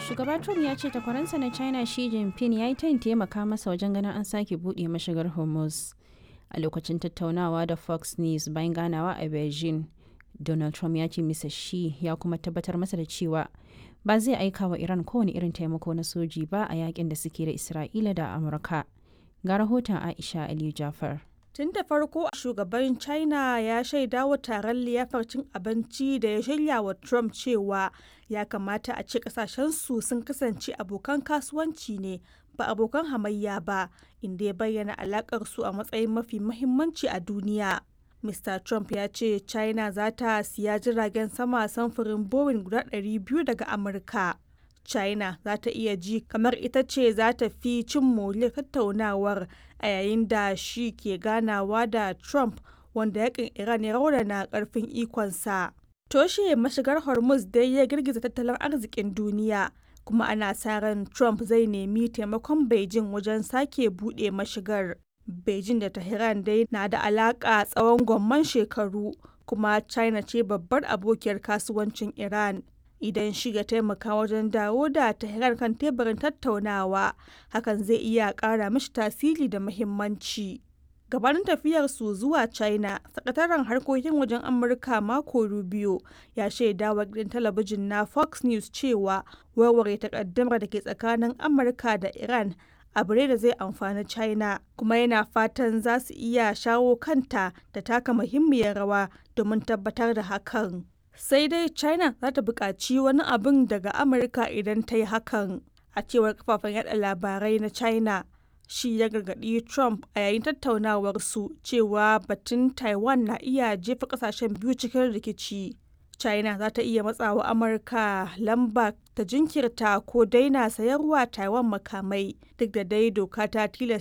Shugaba Trump ya ce takwaransa na China Xi Jinping ya yi tayin taimaka masa wajen ganin an sake buɗe mashigar Hormuz. A lokacin tattaunawa da Fox News bayan ganawa a Beijing, Donald Trump ya ce Mr. Xi ya kuma tabbatar masa da cewa ba zai aika wa Iran kowane irin taimako na soji ba a yakin da suke da Isra'ila da Amurka. Ga rahoton Aisha Aliyu Jafar. Tun da farko shugaban China ya shaida wa taron liyafar cin abinci da ya shirya wa Trump cewa ya kamata a ce kasashensu sun kasance abokan kasuwanci ne ba abokan hamayya ba inda ya bayyana alakar su a matsayin mafi mahimmanci a duniya. Mr. Trump ya ce China za ta siya jiragen sama samfurin Boeing guda 200 daga Amurka. China za ta iya ji kamar ita ce za ta fi cin moriyar tattaunawar a yayin da shi ke ganawa da Trump wanda yakin Iran ya raunana karfin ikonsa. Toshe mashigar Hormuz dai ya girgiza tattalin arzikin duniya kuma ana sa ran Trump zai nemi taimakon Beijing wajen sake buɗe mashigar. Beijing da Tehran dai na da alaƙa tsawon gwamman shekaru kuma China ce babbar abokiyar kasuwancin Iran. Idan shi ya taimaka wajen dawo da Tehran kan teburin tattaunawa, hakan zai iya ƙara mishi tasiri da muhimmanci. Gabanin tafiyarsu zuwa China, sakataren harkokin wajen Amurka Marco Rubio ya shaida wa gidan talabijin na Fox News cewa warware takaddamar da ke tsakanin Amurka da Iran abu ne da zai amfani China kuma yana fatan za su iya shawo kanta da taka muhimmiyar rawa domin tabbatar da hakan. Sai dai China za ta buƙaci wani abin daga Amurka idan ta yi hakan. A cewar kafafen yada labarai na China, shi ya gargaɗi Trump a yayin tattaunawarsu cewa batun Taiwan na iya jefa ƙasashen biyu cikin rikici. China za ta iya matsawa Amurka lamba ta jinkirta ko daina sayarwa Taiwan makamai duk da dai doka ta tilasta